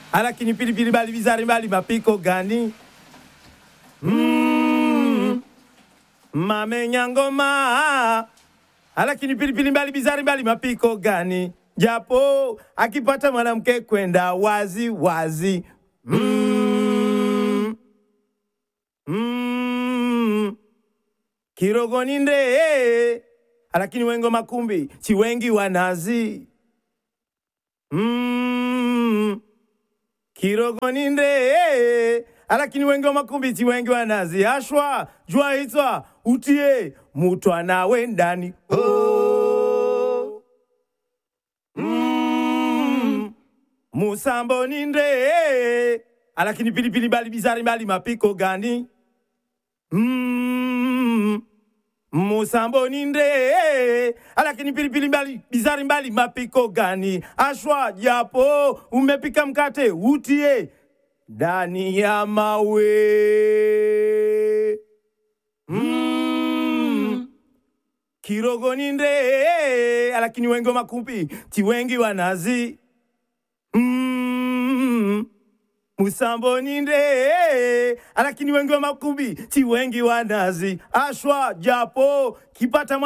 alakini pilipili mbali bizari mbali mapiko gani? Mm, mamenya ngoma alakini pilipili mbali bizari mbali mapiko gani? Japo akipata mwanamke kwenda wazi wazi. Mm, mm, kirogoni nde alakini wengo makumbi si wengi wanazi. Mm, kirogoni nde alakini wengi wa makumbi si wengi wanazi. Ashwa jua hitwa utie mutwa nawe ndani oh. Mm, musambo ni nde alakini pilipili mbali bizari mbali mapiko gani? Mm, musambo ni nde alakini pilipili mbali bizari mbali mapiko gani? Ashwa japo umepika mkate utie ndani ya mawe mm. Kirogoni nde alakini wengi wa makumbi ti wengi wanazi mm. Musamboni nde alakini wengi wa makumbi ti wengi wanazi ashwa japo kipata